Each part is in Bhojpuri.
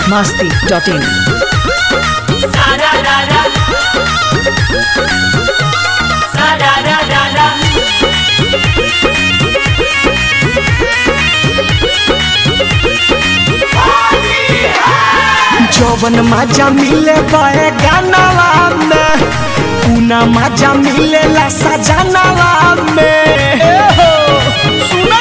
masti.in. Sa-da-da-da. Sa-da-da-da-da. जौवन मजा मिले बड़े गानावा में पूना मजा मिलेला सजनावा में सुन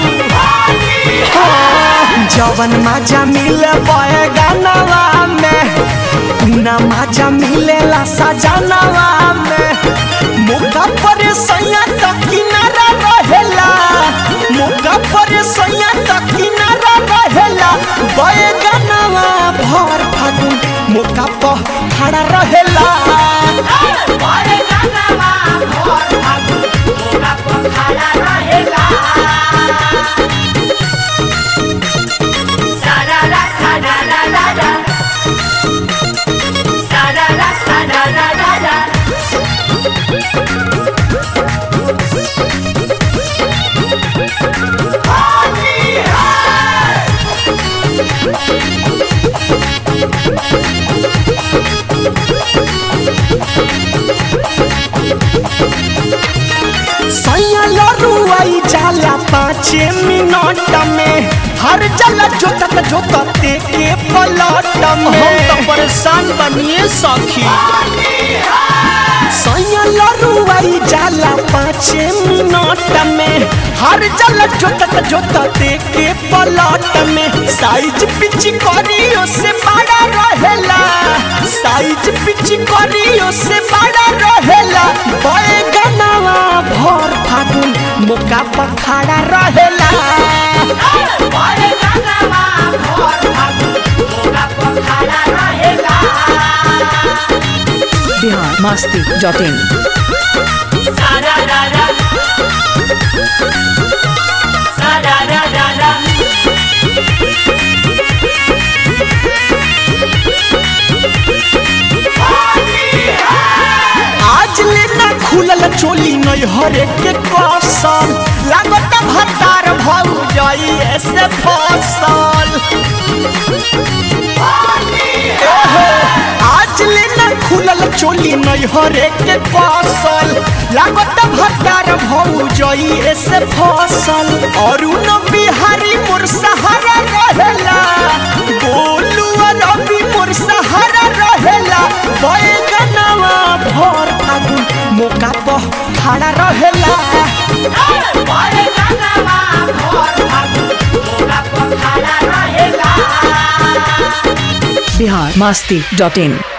जौवन मजा मिले बड़े गानावा में पूना मजा मिलेला सजनावा में मुका पर सैया तक किनारा रहेला मुका पर सैया तक किनारा रहेला बड़े गानावा भर फागुन मुका पर खड़ा रहेला बड़े गानावा भोर फागुन मोगा पर खड़ा रहेला। Sa-da-da, sa-da-da-da-da. Sa-da-da, sa-da-da-da-da. सैया लरुआई जाला पाँच मिनट में हर जला जोतत जोतते के पलट में हम तो परेशान बनिए सखी सैया लरुआई जाला पाँच मिनट में हर जला जोतत जोतते के पलट में साइज पिच करियो से बड़ा रहेला साइज पिच करियो से बड़ा रहेला बड़े गनावा भर फागुन मुका पखाड़ा रहेला बड़े गानावा भोर फागुन मोगा पर खड़ा रहेला। Bihar masti.in. Sa-da-da-da. Sa-da-da-da-da. आज लेना खुलल चोली नहीं हरे के कौशल लागत भतार भौ जाई ऐसे फसल एहो, आज लेना खुलल चोली नहीं हरे के कौशल लागत भतार भौ जाई ऐसे फसल और उन बिहारी मोर सहारा रहेला गोलू और रवि मोर सहारा रहेला बैगनवा भर फागुन मौका पर खड़ा रहेला बड़े गानावा भोर फागुन मोगा पर खड़ा रहेला। Bihar masti.in.